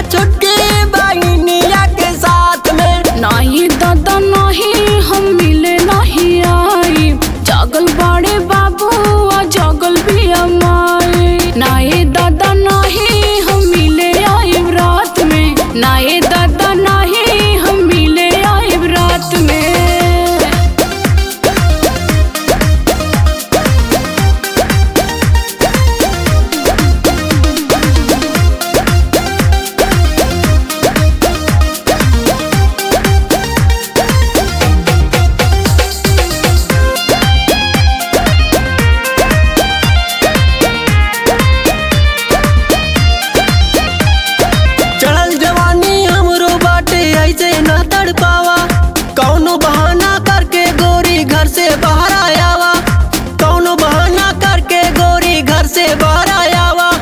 छुटकी बहनिया के साथ में नाही दादा नाही हम मिले नहीं आई जागल बाड़े बाबू आ जागल भी अमाए नाए दादा नाही हम मिले आई रात में नाए दादा नाही हम मिले आई रात में चढ़ल जवानी हमरो बाटे ऐसे न तड़ पावा कौनो बहाना करके गोरी घर से बाहर आयावा कौनो बहाना करके गोरी घर से बाहर आयावा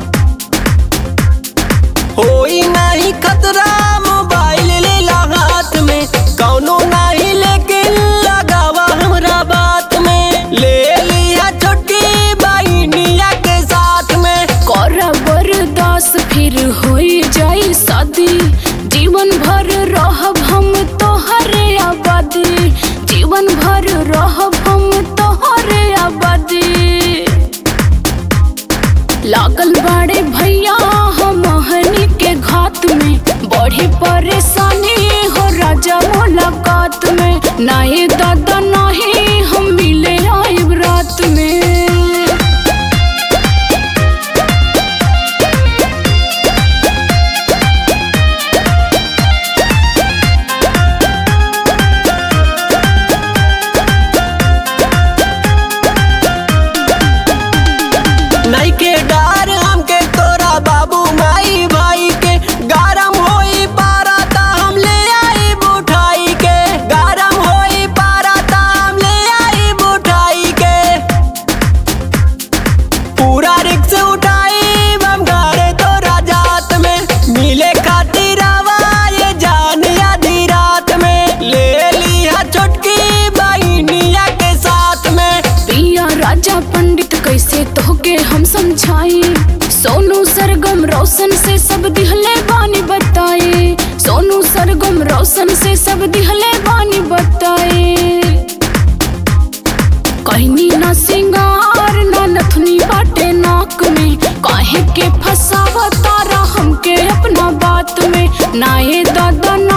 होई नहीं खतरा मोबाइल ले ला हाथ में कौनो नहीं लेकिन लगावा हमरा बात में ले लिया छोटकी बहनिया के साथ में करा बर्दास फिर होई जाई शादी जीवन भर रहब हम तोहरे आबादी जीवन भर रहब हम तोहरे आबादी लागल बाड़े भैया हम हनी के घात में बड़ी परेशानी हो राजा मुलाकात में नाहे दादा नाही हम मिले आई रात में नहीं के डर हमके तोरा बाबू माई भाई के गरम होई पारा ता हम ले आई बुठाई के गरम होई पारा ता हम ले आई बुठाई के पूरा रिक्स उठाई हम घरे तोरा जात में मिले खातिर आवा ये जान आधी रात में ले लिया छोटकी बहनिया के साथ में पिया राजा पंडित कैसे तोहके हम समझाई सोनू सरगम रोशन से सब दिहले बानी बताए सोनू सरगम रोशन से सब दिहले बानी बताए कहनी ना सिंगार ना नथुनी बाटे नाक में काहे के फसावा तारा हमके अपना बात में ना ये दादा ना